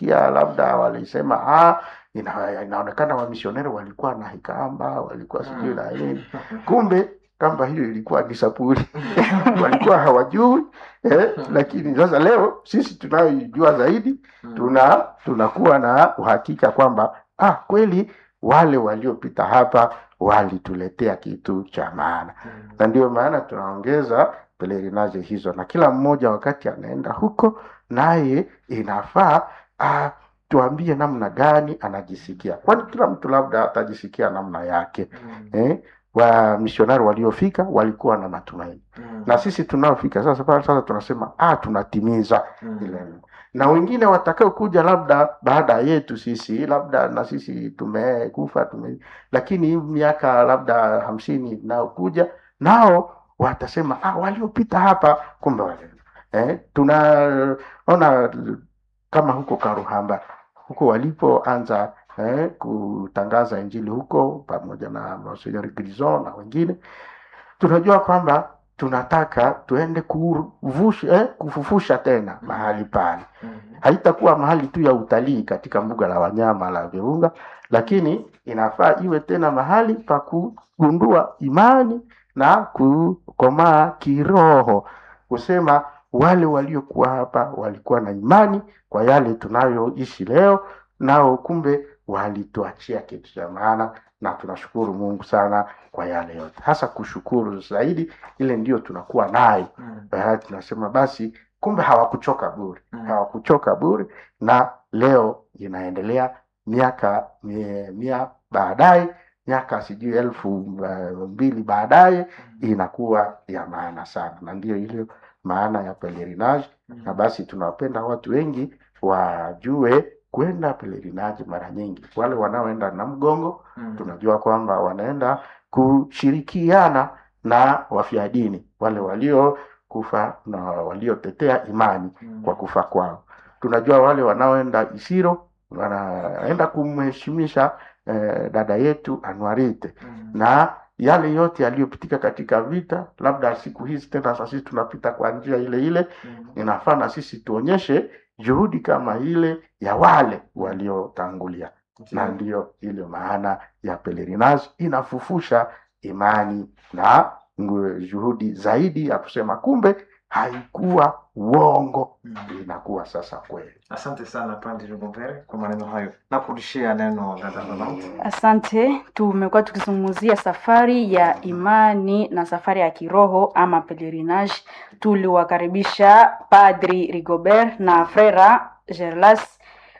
nilisikia labda walisema ah, ina, inaonekana wamisioneri walikuwa na hikamba walikuwa sijui na nini kumbe kamba hiyo ilikuwa ni sapuli walikuwa hawajui eh, lakini sasa leo sisi tunayoijua zaidi tuna tunakuwa na uhakika kwamba ah, kweli wale waliopita hapa walituletea kitu cha maana na ndio maana tunaongeza pelerinaje hizo na kila mmoja wakati anaenda huko naye inafaa ah, tuambie namna gani anajisikia kwani kila mtu labda atajisikia namna yake eh? wa misionari waliofika walikuwa na matumaini na sisi tunaofika sasa pale sasa tunasema ah, tunatimiza ile na wengine watakao kuja labda baada yetu sisi labda na sisi tumekufa tume lakini hii miaka labda hamsini inayokuja nao watasema ah, waliopita hapa kumbe wale eh, tunaona kama huko Karuhamba huko walipoanza eh, kutangaza injili huko pamoja na Monsignor Grison na wengine, tunajua kwamba tunataka tuende kuvusha, eh, kufufusha tena mahali pale. Haitakuwa mahali tu ya utalii katika mbuga la wanyama la Virunga, lakini inafaa iwe tena mahali pa kugundua imani na kukomaa kiroho, kusema wale waliokuwa hapa walikuwa na imani kwa yale tunayoishi leo, nao kumbe walituachia kitu cha maana, na tunashukuru Mungu sana kwa yale yote, hasa kushukuru zaidi, ile ndio tunakuwa nayo. Eh, tunasema basi, kumbe hawakuchoka bure, hawakuchoka bure, na leo inaendelea miaka mia, mia baadaye miaka sijui elfu uh, mbili baadaye inakuwa ya maana sana, na ndio ile maana ya pelerinage. Na basi tunawapenda watu wengi wajue kwenda pelerinage mara nyingi. Wale wanaoenda na mgongo, tunajua kwamba wanaenda kushirikiana na wafia dini, wale waliokufa na waliotetea imani kwa kufa kwao. Tunajua wale wanaoenda Isiro wanaenda kumheshimisha eh, dada yetu Anuarite na yale yote yaliyopitika katika vita, labda siku hizi tena sasa sisi tunapita kwa njia ile ile, inafaa na sisi tuonyeshe juhudi kama ile ya wale waliotangulia, na ndiyo ile maana ya pelerinage, inafufusha imani na ngu- juhudi zaidi ya kusema kumbe haikuwa uongo, inakuwa sasa kweli. Asante sana Padri Rigobert kwa maneno hayo. Nakurudishia neno dada Rolante. Asante. Tumekuwa tukizungumzia safari ya imani na safari ya kiroho ama pelerinage. Tuliwakaribisha Padri Rigobert na Frera Gerlas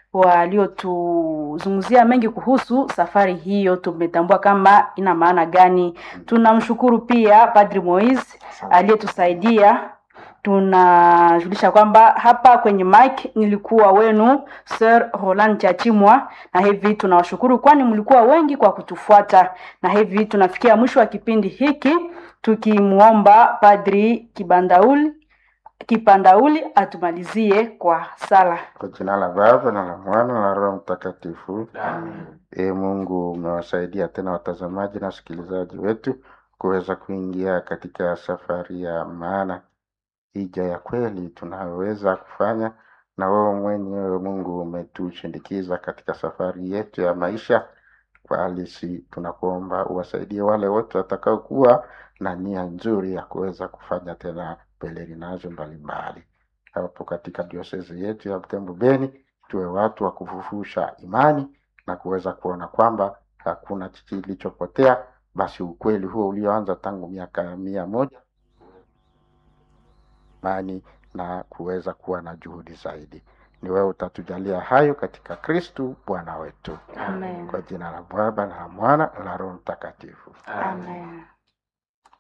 waliotuzungumzia mengi kuhusu safari hiyo. Tumetambua kama ina maana gani. Tunamshukuru pia Padri Moise Asante. aliyetusaidia tunajulisha kwamba hapa kwenye mic nilikuwa wenu Sir Roland Chachimwa, na hivi tunawashukuru kwani mlikuwa wengi kwa kutufuata, na hivi tunafikia mwisho wa kipindi hiki tukimwomba Padri Kibandauli Kipandauli atumalizie kwa sala. Kwa jina la Baba na la Mwana na la Roho Mtakatifu. E Mungu, umewasaidia tena watazamaji na wasikilizaji wetu kuweza kuingia katika safari ya maana, hija ya kweli tunayoweza kufanya, na wewe mwenyewe Mungu umetushindikiza katika safari yetu ya maisha. Kwa halisi tunakuomba uwasaidie wale wote watakaokuwa na nia nzuri ya kuweza kufanya tena pelerinazo mbalimbali hapo katika diosezi yetu ya Butembo Beni, tuwe watu wa kufufusha imani na kuweza kuona kwamba hakuna kilichopotea, basi ukweli huo ulioanza tangu miaka mia moja imani na kuweza kuwa na juhudi zaidi. Ni wewe utatujalia hayo katika Kristu Bwana wetu, Amen. kwa jina la Baba na la Mwana na la Roho Mtakatifu. Amen.